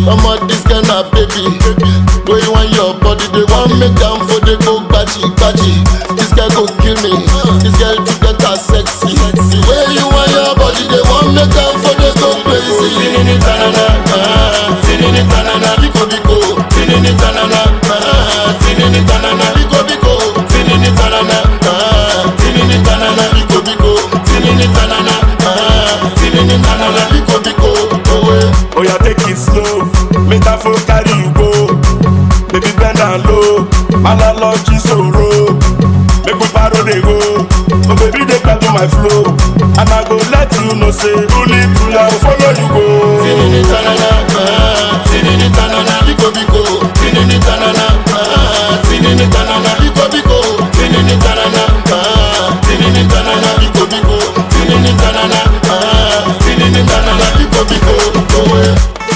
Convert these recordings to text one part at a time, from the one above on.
Omo this girl na baby. Wey you want your body, they want make am for they go gbaji gbaji. This girl go kill me. This girl to get her sexy. The way you want your body, they want make am for they go crazy. Tinini tanana, ah, tinini tanana, biko biko. Tinini tanana, ah, tinini tanana, biko biko. Tinini tanana, ah, tinini tanana, biko biko. Tinini tanana, ah, tinini tanana, biko biko. Oh, eh. Oh yeah, take it slow. Make that phone carry you go. Baby bend down low. Analogy sorrow. Make we paro dey go. Oh baby dey catch my flow. And I go let you know say truly truly I will follow you go. Tinini tanana, ah, tinini tanana, biko biko. Tinini tanana, ah, tinini tanana, biko biko. Tinini tanana, ah, tinini tanana, biko biko. Tinini tanana, ah, tinini tanana, biko biko. Oh, eh.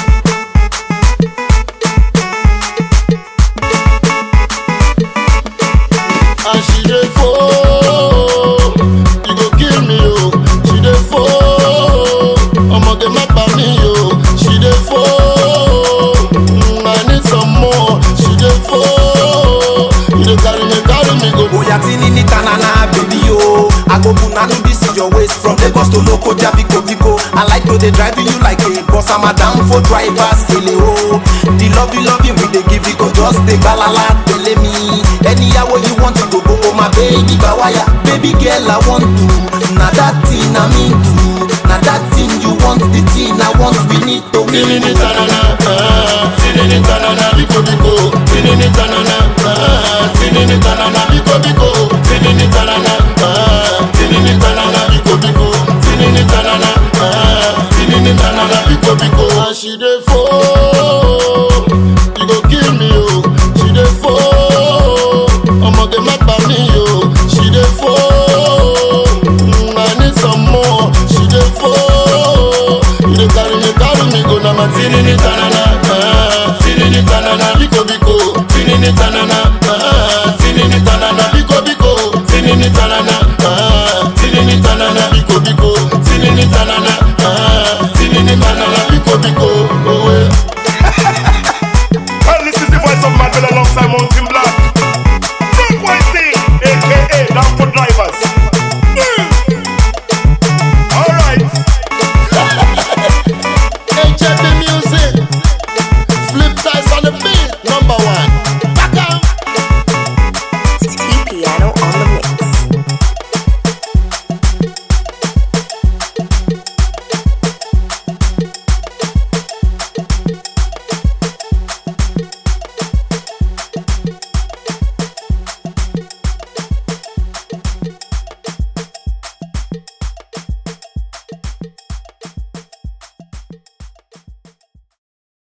And she dey fall, you go kill me oh. She dey fall, ọmọge má pa mí oh. She dey fall, mm, I need some more. She dey fall, you dey carry me carry me go. Oya tinini tanana baby yo I go punanu this your waist from Lagos to Lokoja biko biko I like to dey drive you like a bus I'm a down for drivers kele o The love you love you we dey give you go just dey gbalala tele me Anyhow wey you want to go go oh my baby bawaya Baby girl I want to Na that thing I mean to Na that thing you want the thing I want we need to win Tinini tanana, ah, tinini tanana, biko biko. Tinini tanana, ah, tinini tanana, biko biko. Tinini tanana, ah, tinini tanana, biko biko. Tinini tanana, ah, tinini tanana, biko biko. And she dey fall, you go kill me oh. She dey fall, ọmọge má pa mí oh. She dey fall, mm, I need some more. She dey fall, you dey carry me carry me go na my tinini tanana, ah, tinini tanana, biko biko. Tinini tanana,